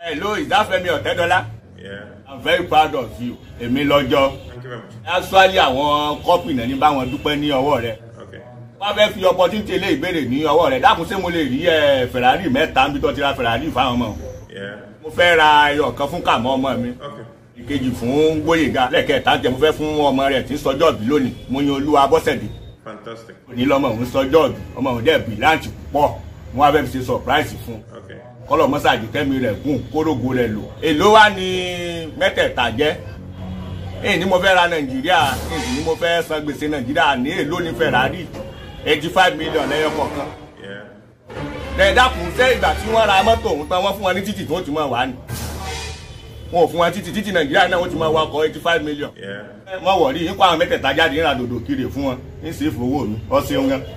hello ìdáfẹ́mi ọ̀tẹ́dọ́lá Yeah. i'm very proud of you èmi lọ́jọ́ Thank you very much. actually àwọn kọ́pì náà ní báwọn dúpẹ́ ní ọwọ́ rẹ̀ Okay. wọ́n fẹ́ fi opportunity ilé ìbéèrè ní ọwọ́ rẹ̀ dákun ṣé mo lè rí ẹ ferrari mẹ́ta níbi tó ti ra ferrari fáwọn ọmọ Yeah. mo fẹ́ ra ẹyọ kan fún kàmọ́ ọmọ mi Okay. ìkejì fún gbóyèga lẹ́ẹ̀kẹta jẹ́ mo fẹ́ fún ọmọ rẹ̀ tí ń sọjọ́ bí lónìí mo yan olúwa bọ́sẹ̀dé Fantastic. òní lọ́mọ òun sọjọ́ bí ọmọ òun dẹ̀ bìláǹtì pọ̀ mo wá fẹ́ fi ṣe surprise fún un Okay. kọlọ mọsáàjì kẹmi rẹ gùn kórógo rẹ lò èló wá ní mẹ́tẹ̀ẹ̀ta jẹ́ èyí ni mo fẹ́ ra nàìjíríà èyí ni mo fẹ́ san gbèsè nàìjíríà ní èló ní ferrari eighty five million lẹ́yọ kọ̀ọ̀kan Yeah. lẹ́ẹ̀dàkùn ṣé ìgbà tí wọ́n ra mọ́tò òun tán wọ́n fún wọn ní títì tí wọ́n ti máa wà ní wọn ò fún wọn títì títì nàìjíríà náà wọ́n ti máa wá ọkọ̀ eighty five million Yeah. wọ́n wọ̀ rí yín kó àwọn mẹ́tẹ̀ẹ̀ta jáde ń ra dòdò kiri fún wọn ń sì fowó mi ọ ṣeun gan.